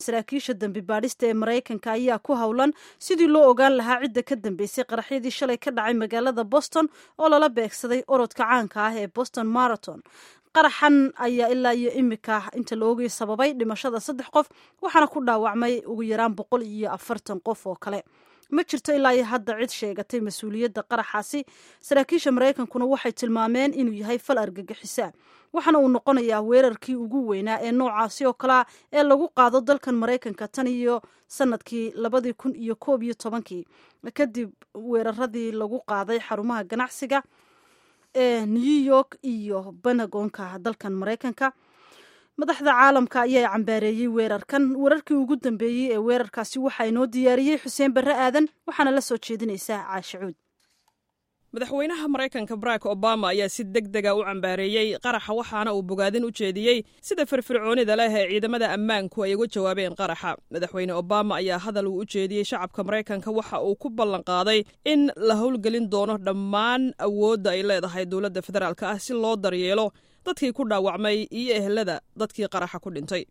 saraakiisha dembi baadhista ee maraykanka ayaa ku howlan sidii loo ogaan lahaa cidda ka dambeysay qaraxyadii shalay ka dhacay magaalada boston oo lala beegsaday orodka caanka ah ee boston marathon qaraxan ayaa ilaa iyo imika inta la ogay sababay dhimashada saddex qof waxaana ku dhaawacmay ugu yaraan boqol iyo afartan qof oo kale ma jirto ilaa iyo hadda cid sheegatay mas-uuliyadda qaraxaasi saraakiisha maraykankuna waxay tilmaameen inuu yahay fal argagixisa waxaana uu noqonayaa weerarkii ugu weynaa ee noocaasi oo kalea ee lagu qaado dalkan maraykanka tan iyo sanadkii labadii kun iyo koob iyo tobankii kadib weeraradii lagu qaaday xarumaha ganacsiga ee new york iyo benagonka dalkan maraykanka madaxda caalamka ayaa cambaareeyey weerarkan weerarkii ugu dambeeyey ee weerarkaasi waxaa inoo diyaariyey xuseen barre aadan waxaana la soo jeedinaysaa caashicuud madaxweynaha maraykanka barack obama ayaa si deg dega u cambaareeyey qaraxa waxaana uu bogaadin u jeediyey sida firfircoonida leh ee ciidamada ammaanku ay uga jawaabeen qaraxa madaxweyne obama ayaa hadal uu u jeediyey shacabka maraykanka waxa uu ku ballan qaaday in la howlgelin doono dhammaan awoodda ay leedahay dowladda federaalk ah si loo daryeelo dadkii ku dhaawacmay iyo ehelada dadkii qaraxa ku dhintay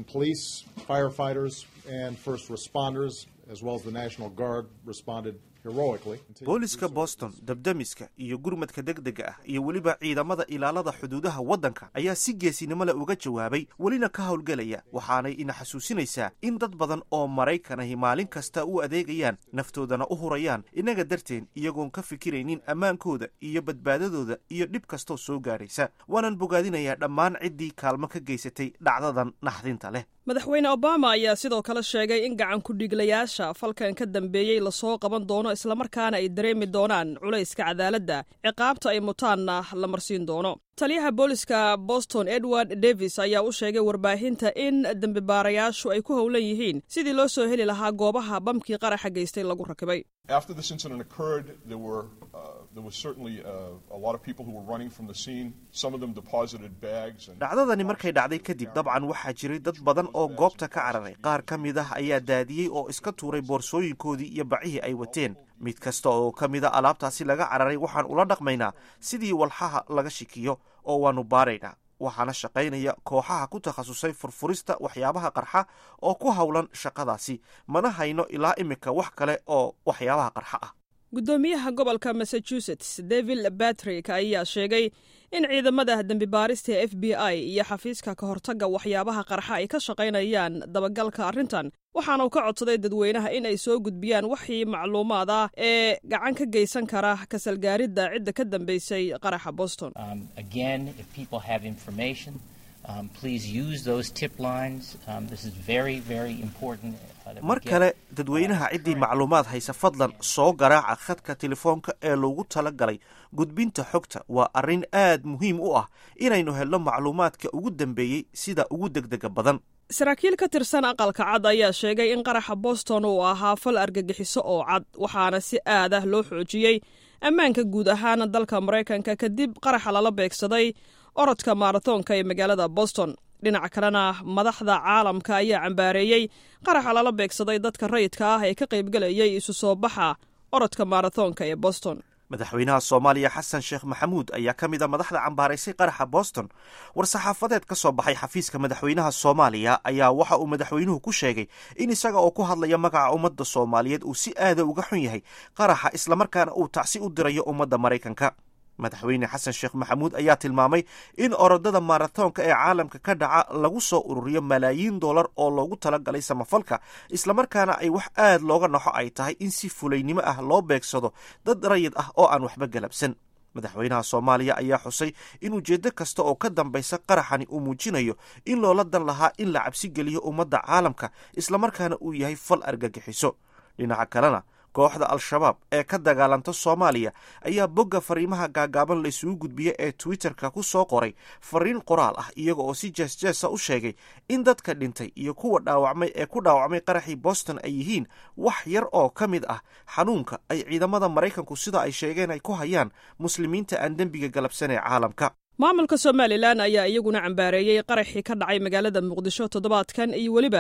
booliska boston dabdamiska iyo gurmadka degdega ah iyo weliba ciidamada ilaalada xuduudaha waddanka ayaa si geesinimo leh uga jawaabay welina ka howlgelaya waxaanay ina xasuusinaysaa in dad badan oo maraykanahi maalin kasta u adeegayaan naftoodana u hurayaan innaga darteen iyagoon ka fikiraynin ammaankooda iyo badbaadadooda iyo dhib kastoo soo gaadhaysa waanan bogaadinayaa dhammaan ciddii kaalmo ka geysatay dhacdadan naxdinta leh madaxweyne obama ayaa sidoo kale sheegay in gacan ku-dhiiglayaasha falkan ka dambeeyey lasoo qaban doono islamarkaana ay dareemi doonaan culayska cadaaladda ciqaabta ay mutaanna la marsiin doono taliyaha booliska boston edward davis ayaa u sheegay warbaahinta in dembibaarayaashu ay ku howlan yihiin sidii loo soo heli lahaa goobaha bamkii qaraxa geystay lagu rakibay dhacdadani markay dhacday kadib dabcan waxaa jiray dad badan oo goobta ka cararay qaar ka mid ah ayaa daadiyey oo iska tuuray boorsooyinkoodii iyo bacihii ay wateen mid kasta oo ka mid a alaabtaasi laga cararay waxaan ula dhaqmaynaa sidii walxaha laga shikiyo oo waannu baaraynaa waxaana shaqaynaya kooxaha ku takhasusay furfurista waxyaabaha qarxa oo ku howlan shaqadaasi mana hayno ilaa imika wax kale oo waxyaabaha qarxa ah guddoomiyaha gobolka massachusetts david batrick ayaa sheegay in ciidamada dembibaarista ee f b i iyo xafiiska ka hortagga waxyaabaha qarxa ay ka shaqaynayaan dabagalka arrintan waxaana uu ka codsaday dadweynaha in ay soo gudbiyaan waxii macluumaad ah ee gacan ka geysan kara kasalgaaridda cidda ka dambeysay qaraxa boston mar kale dadweynaha ciddii macluumaad haysa fadlan soo garaaca khadka telefoonka ee loogu tala galay gudbinta xogta waa arrin aad muhiim u ah inaynu helno macluumaadka ugu dambeeyey sida ugu degdega badan saraakiil ka tirsan aqalka cad ayaa sheegay in qaraxa boston uu ahaa fal argagixiso oo cad waxaana si aad ah loo xoojiyey ammaanka guud ahaan dalka maraykanka kadib qaraxa lala beegsaday orodka maaratoonka ee magaalada boston dhinaca kalena madaxda caalamka ayaa cambaareeyey qaraxa lala beegsaday dadka rayidka ah ee ka qaybgelayay isu soo baxa orodka maaratoonka ee boston madaxweynaha soomaaliya xasan sheekh maxamuud ayaa ka mid a madaxda cambaaraysay qaraxa boston war-saxaafadeed ka soo baxay xafiiska madaxweynaha soomaaliya ayaa waxa uu madaxweynuhu ku sheegay in isaga oo ku hadlaya magaca ummadda soomaaliyeed uu si aada uga xun yahay qaraxa islamarkaana uu tacsi u dirayo ummadda maraykanka madaxweyne xasan sheekh maxamuud ayaa tilmaamay in orodada maaratoonka ee caalamka ka dhaca lagu soo ururiyo malaayiin dollar oo loogu talagalay samafalka islamarkaana ay wax aad looga naxo ay tahay in si fulaynimo ah loo beegsado dad rayid ah oo aan waxba galabsan madaxweynaha soomaaliya ayaa xusay in ujeeddo kasta oo ka dambaysa qaraxani uu muujinayo in loola dan lahaa in la cabsi geliyo ummadda caalamka islamarkaana uu yahay fal argagixiso dhinaca kalena kooxda al-shabaab ee ka dagaalanta soomaaliya ayaa bogga fariimaha gaagaaban la isugu gudbiya ee twitterka ku soo qoray fariin qoraal ah iyaga oo si jeesjeesa u sheegay in dadka dhintay iyo kuwa dhaawacmay ee ku dhaawacmay qaraxii boston ay yihiin wax yar oo ka mid ah xanuunka ay ciidamada maraykanku sida ay sheegeen ay ku hayaan muslimiinta aan dembiga galabsan ee caalamka maamulka somalilan ayaa iyaguna cambaareeyey qaraxii ka dhacay magaalada muqdisho toddobaadkan iyo weliba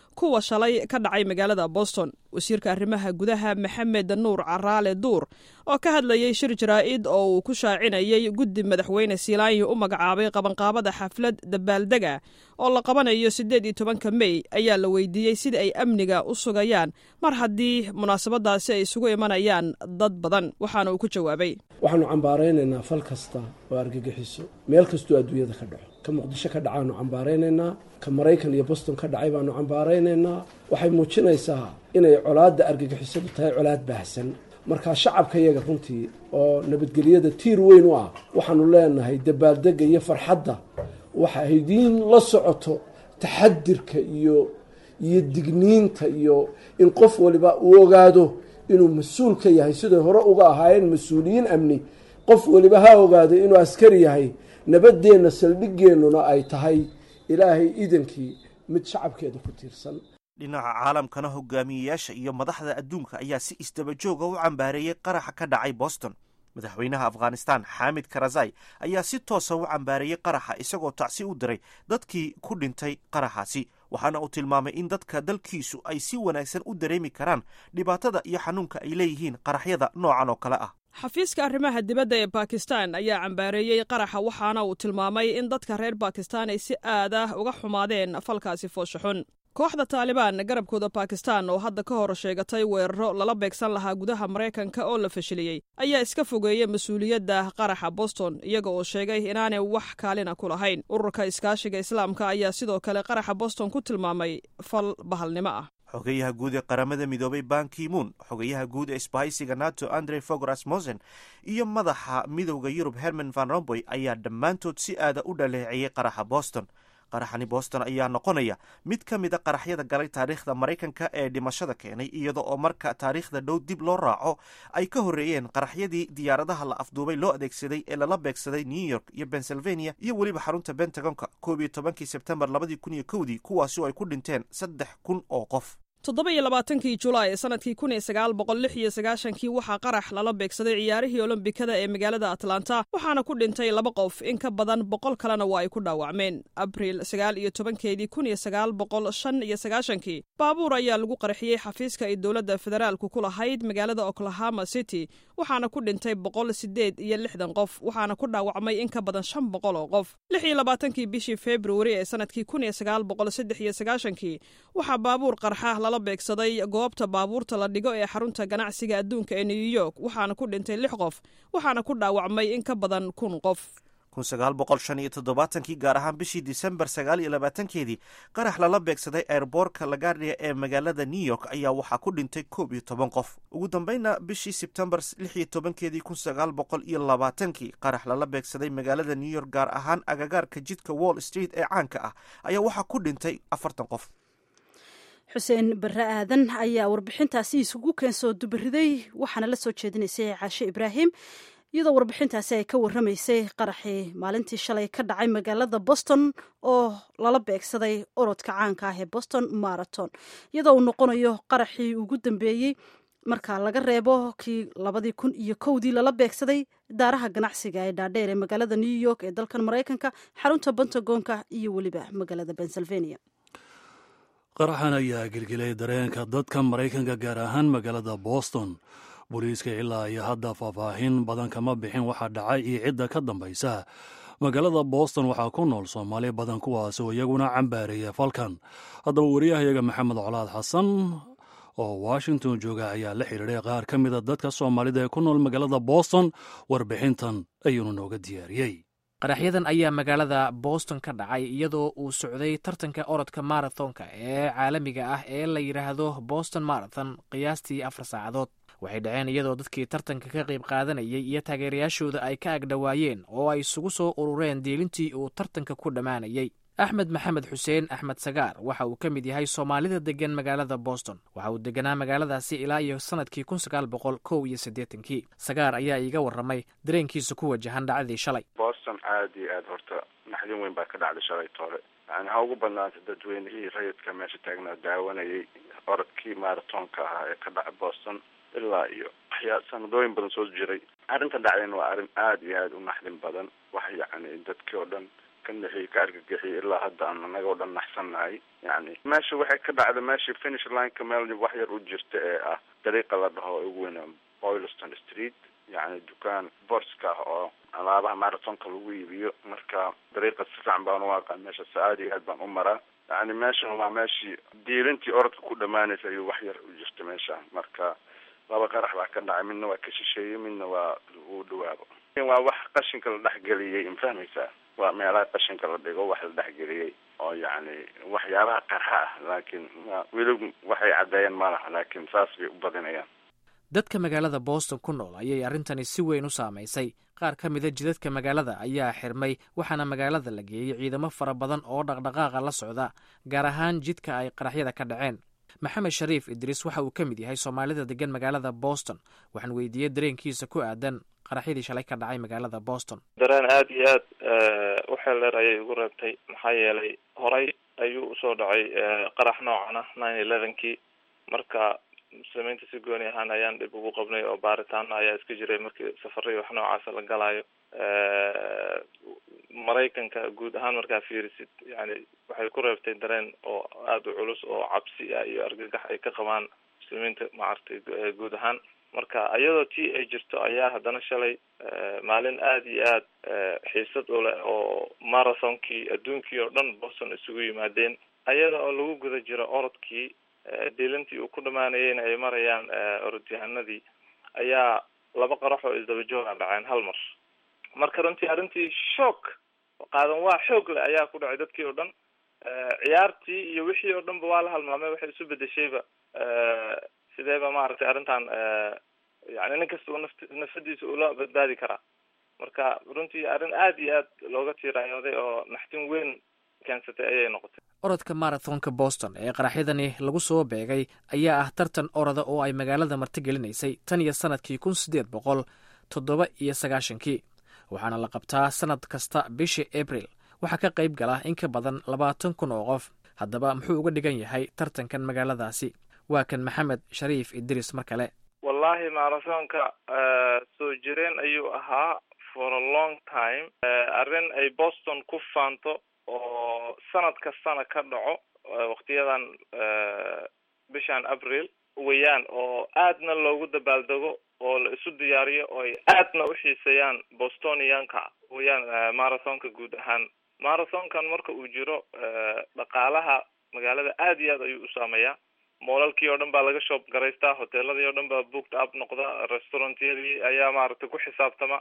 kuwa shalay ka dhacay magaalada boston wasiirka arrimaha gudaha maxamed nuur caraale duur oo ka hadlayey shir jaraa'id oo uu ku shaacinayay guddi madaxweyne siilaanyi u magacaabay qabanqaabada xaflad dabaaldega oo la qabanayo siddeed iyo tobanka mey ayaa la weydiiyey sida ay amniga u sugayaan mar haddii munaasabadaasi ay isugu imanayaan dad badan waxaana uu ku jawaabay waxaanu cambaaraynaynaa fal kasta oo argagixiso meel kastoo adduunyada ka dhaco ka muqdisho ka dhacaanu cambaaraynaynaa ka maraykan iyo boston ka dhacay baanu cambaaraynaynaa waxay muujinaysaa inay colaadda argagixisadu tahay colaad baahsan markaa shacabka yaga runtii oo nabadgelyada tiir weyn u ah waxaanu leenahay dabaaldega iyo farxadda waxa idiin la socoto taxadirka iyo iyo digniinta iyo in qof waliba uu ogaado inuu mas-uul ka yahay siday hore uga ahaayeen mas-uuliyiin amni qof waliba ha ogaado inuu askari yahay nabadeenna saldhigeennuna ay tahay ilaahay idankii mid shacabkeeda ku tiirsan dhinaca caalamkana hogaamiyeyaasha iyo madaxda adduunka ayaa si isdabajooga u cambaareeyey qaraxa ka dhacay boston madaxweynaha afghanistan xaamid karazai ayaa si toosa u cambaareeyey qaraxa isagoo tacsi u diray dadkii ku dhintay qaraxaasi waxaana uu tilmaamay in dadka dalkiisu ay si wanaagsan u dareemi karaan dhibaatada iyo xanuunka ay leeyihiin qaraxyada noocan oo kale ah xafiiska arrimaha dibadda ee bakistan ayaa cambaareeyey qaraxa waxaana uu tilmaamay in dadka reer bakistan ay si aad ah uga xumaadeen falkaasi fooshaxun kooxda taalibaan garabkooda bakistan oo hadda ka hor sheegatay weeraro lala beegsan lahaa gudaha maraykanka oo la fashiliyey ayaa iska fogeeyey mas-uuliyadda qaraxa boston iyaga oo sheegay inaanay wax kaalina ku lahayn ururka iskaashiga islaamka ayaa sidoo kale qaraxa boston ku tilmaamay fal bahalnimo ah xogeyaha guud ee qaramada midoobay bankimuun xogeyaha guud ee isbahaysiga nato andre fogras mosen iyo madaxa midowda yurub herman van romboy ayaa dhammaantood si aada u dhaleeceeyey qaraxa boston qaraxani boston ayaa noqonaya mid ka mid a qaraxyada galay taariikhda maraykanka ee dhimashada keenay iyada oo marka taariikhda dhow dib loo raaco ay ka horreeyeen qaraxyadii diyaaradaha la afduubay loo adeegsaday ee lala beegsaday new york iyo pennsylvania iyo weliba xarunta bentagonka koob iyo tobankii sebtembar labadii kun iyo kowdii kuwaasi oo ay ku dhinteen saddex kun oo qof toddoba iyo labaatankii julaay sanadkii kun iyo sagaal boqol lix iyo sagaashankii waxaa qarax lala beegsaday ciyaarihii olombikada ee magaalada atlanta waxaana ku dhintay laba qof in ka badan boqol kalena waa ay ku dhaawacmeen abriil sagaal iyo tobankeedii kun iyo sagaal boqol shan iyo sagaashankii baabuur ayaa lagu qarxiyey xafiiska ay dowladda federaalku ku lahayd magaalada oklahoma city waxaana ku dhintay boqol sideed iyo lixdan qof waxaana ku dhaawacmay in ka badan shan boqol oo qof lix iyo labaatankii bishii februari ee sanadkii kun iyo sagaal boqol saddex iyo sagaashankii waxaa baabuur qarxa la beegsaday goobta baabuurta la dhigo ee xarunta ganacsiga adduunka ee new york waxaana ku dhintay lix qof waxaana ku dhaawacmay in ka badan kun qof kun sagaal boqol shan iyo toddobaatankii gaar ahaan bishii disembar sagaal iyo labaatankeedii qarax lala beegsaday airboortka lagaria ee magaalada new york ayaa waxaa ku dhintay koob iyo toban qof ugu dambeynna bishii sebtembar lix iyo tobankeedii kun sagaal boqol iyo labaatankii qarax lala beegsaday magaalada new york gaar ahaan agagaarka jidka wall street ee caanka ah ayaa waxaa ku dhintay afartan qof xuseen barre aadan ayaa warbixintaasi isugu keensoo dubariday waxaana la soo jeedinaysay caashe ibraahim iyadoo warbixintaasi ay ka warramaysay qaraxii maalintii shalay ka dhacay magaalada boston oo lala beegsaday orodka caanka ah ee boston marathon iyadoo uu noqonayo qaraxii ugu dambeeyey marka laga reebo kii labadii kun iyo kowdii lala beegsaday daaraha ganacsiga ee dhaadheer ee magaalada new york ee dalkan maraykanka xarunta pentagonka iyo weliba magaalada pennsylvania qaraxan ayaa gelgelay dareenka dadka maraykanka gaar ahaan magaalada boston booliiska ilaa iyo hadda faahfaahin badan kama bixin waxaa dhacay iyo cidda ka dambaysa magaalada boston waxaa ku nool soomaali badan kuwaas oo iyaguna cambaareeya falkan haddaba wariyahayaga maxamed colaad xasan oo washington jooga ayaa la xidhiidhay qaar ka mida dadka soomaalida ee ku nool magaalada boston warbixintan ayuunu nooga diyaariyey qaraxyadan ayaa magaalada boston ka dhacay iyadoo uu socday tartanka orodka marathonka ee caalamiga ah ee la yidhaahdo boston marathon qiyaastii afar saacadood waxay dhaceen iyadoo dadkii tartanka ka qayb qaadanayay iyo taageerayaashooda ay ka agdhowaayeen oo ay isugu soo urureen diilintii uu tartanka ku dhammaanayay axmed maxamed xuseen axmed sagaar waxa uu ka mid yahay soomaalida deggan magaalada boston waxa uu deganaa magaaladaasi ilaa iyo sannadkii kun sagaal boqol kow iyo siddeetankii sagaar ayaa iiga warramay dareenkiisa ku wajahan dhacdii shalay boston aad iyo aad horta naxdin weyn baa ka dhacday shalay toole yani ha ugu badnaatay dadweynihii rayidka meesha taagnaa daawanayay orodkii marathonka ahaa ee ka dhacay boston ilaa iyo waxyaa sanadooyin badan soo jiray arrintan dhacdayna waa arrin aad iyo aad u naxdin badan wax yacni dadkii oo dhan ka nixiyey ka argagixiyey ilaa hadda aan anaga o dhan naxsannahay yani meesha waxay ka dhacda meeshii finish lineka meel wax yar u jirta ee ah dariiqa la dhaho ugu weyna boylston street yani dukaan borska ah oo alaabaha marathonka lagu iibiyo marka dariiqa si fiican baan u aqaan meeshaas aada iyo aad baan u maraa yani meeshan waa meeshii diilintii orodka ku dhamaanaysa ayuu wax yar u jirta meesha marka laba qarax baa ka dhacay midna waa ka shisheeyey midna waa uu dhawaabo waa wax qashinka la dhexgeliyey mafahmaysaa waa meelaha qashinka la dhigo wax la dhexgeliyey oo yacni waxyaabaha qarxa ah laakiin weli waxay caddeeyeen ma laha laakiin saas bay u badinayaan dadka magaalada boston ku nool ayay arrintani si weyn u saamaysay qaar ka mida jidadka magaalada ayaa xirmay waxaana magaalada la geeyey ciidamo fara badan oo dhaqdhaqaaqa la socda gaar ahaan jidka ay qaraxyada ka dhaceen maxamed shariif idriis waxa uu ka mid yahay soomaalida degan magaalada boston waxaan weydiiyey dareenkiisa ku aadan qaraxyadii shalay ka dhacay magaalada boston dareen aada iyo aad u xeel dheer ayay igu reebtay maxaa yeelay horay ayuu usoo dhacay qarax noocan ah nine elevenkii marka muslimiinta si gooni ahaan ayaan dhib ugu qabnay oo baaritaano ayaa iska jiray markii safarai wax noocaasa la galaayo maraykanka guud ahaan markaa fiirisid yani waxay ku reebtay dareen oo aada u culus oo cabsi ah iyo argagax ay ka qabaan muslimiinta maaragtay guud ahaan marka iyadoo tii ay jirto ayaa haddana shalay maalin aada iyo aad xiisad u leh oo marathonkii adduunkii oo dhan boston isugu yimaadeen ayada oo lagu guda jiro orodkii diilintii uu ku dhamaanayeyna ay marayaan orodyahanadii ayaa laba qarax oo isdaba jooga dhaceen hal mar marka runtii arrintii shock qaadan waa xoog leh ayaa ku dhacay dadkii oo dhan ciyaartii iyo wixii oo dhan ba waa la halmaamay waxay isu bedeshayba sideeba maaragtay arrintan yani nin kasta uu naft nafsadiisa ula badbaadi karaa marka runtii arrin aada iyo aad looga tiiraayooday oo naxtin weyn keensatay ayay noqotay orodka marathonka boston ee qaraxyadani lagu soo beegay ayaa ah tartan orada oo ay magaalada martigelinaysay tan iyo sanadkii kun siddeed boqol toddoba iyo sagaashankii waxaana la qabtaa sanad kasta bishii abril waxaa ka qayb gala in ka badan labaatan kun oo qof haddaba muxuu uga dhigan yahay tartankan magaaladaasi waa kan maxamed shariif idris mar kale wallahi marathonka soo jireen ayuu ahaa for a long time arrin ay boston ku faanto oo sanad kastana ka dhaco waktiyadan bishan abril weyaan oo aadna loogu dabaaldego oo la isu diyaariyo oo ay aadna u xiiseeyaan bostonianka weyaan marathonka guud ahaan marathonkan marka uu jiro dhaqaalaha magaalada aada iyo aad ayuu u saameeyaa moolalkii oo dhan baa laga shoob garaystaa hoteeladii oo dhan baa booked up noqda restaurantyadii ayaa maaragtay ku xisaabtama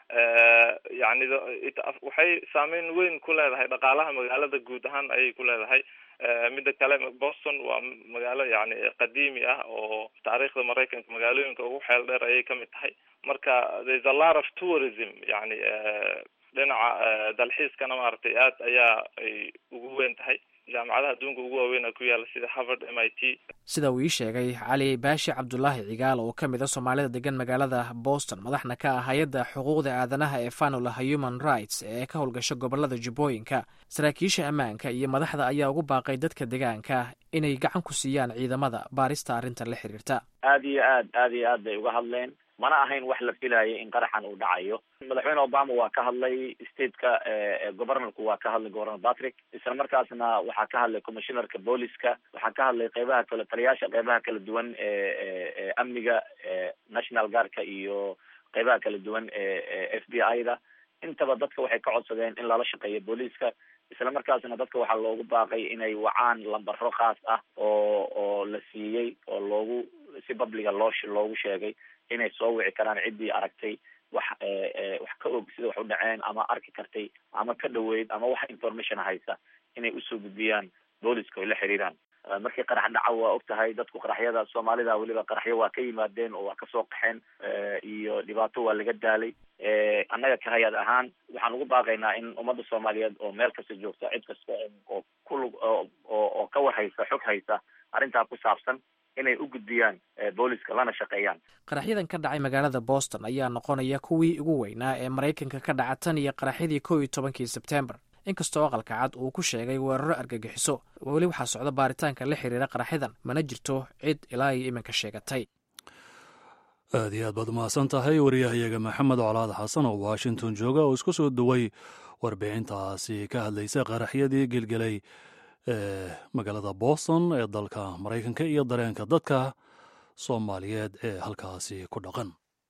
yani waxay saameyn weyn ku leedahay dhaqaalaha magaalada guud ahaan ayay ku leedahay midda kale boston waa magaalo yani qadiimi ah oo taariikhda maraykanka magaalooyinka ugu xeel dheer ayay kamid tahay marka there's a lot of tourism yani dhinaca dalxiiskana maaragtay aad ayaa ay ugu weyn tahay jaamacadaha adduunka ugu waaweyn ku yaala sida harvard m i t sida uu ii sheegay cali baashi cabdulaahi cigaal oo ka mid a soomaalida degan magaalada boston madaxna ka ah hay-adda xuquuqda aadanaha ee fanula human rights ee ka howlgasha gobolada jubbooyinka saraakiisha ammaanka iyo madaxda ayaa ugu baaqay dadka degaanka inay gacan ku siiyaan ciidamada baarista arrintan la xiriirta aada iyo aad aada iyo aad bay uga hadleen mana ahayn wax la filayo in qaraxan uu dhacayo madaxweyne obama waa ka hadlay stateka governorku waa ka hadlay governor patrick isla markaasna waxaa ka hadlay commissionerka booliska waxaa ka hadlay qeybaha kale taliyaasha qeybaha kala duwan ee amniga national guardka iyo qeybaha kala duwan ee f b i da intaba dadka waxay ka codsadeen in lala shaqeeyo booliiska isla markaasna dadka waxaa loogu baaqay inay wacaan lambaro khaas ah oo oo la siiyey oo loogu si babliga loo loogu sheegay inay soo wici karaan ciddii aragtay wax wax ka og sida wax u dhaceen ama arki kartay ama ka dhaweyd ama wax information haysa inay usoo gudbiyaan booliska oy la xiriiraan markii qarax dhaca waa og tahay dadku qaraxyada soomaalida weliba qaraxyo waa ka yimaadeen oo waa kasoo qaxeen iyo dhibaato waa laga daalay annaga ka hay-ad ahaan waxaan ugu baaqaynaa in ummadda soomaaliyeed oo meel kasta joogta cid kasta oo kulug oo oo ka war haysa xog haysa arrintaa ku saabsan inay u gudbiyaan booliska lana shaqeeyaan qaraxyadan ka dhacay magaalada boston ayaa noqonaya kuwii ugu weynaa ee maraykanka ka dhaca tan iyo qaraxyadii kow iyo tobankii sebtembar inkastoo aqalka cad uu ku sheegay weeraro argagixiso weli waxaa socda baaritaanka la xiriira qaraxyadan mana jirto cid ilaa iyo iminka sheegatay aad iyo aad baad umahadsan tahay wariyahayaga maxamed colaad xasan oo washington jooga oo isku soo daway warbixintaasi ka hadlaysa qaraxyadii gelgelay ee magaalada boston ee dalka maraykanka iyo dareenka dadka soomaaliyeed ee halkaasi ku dhaqan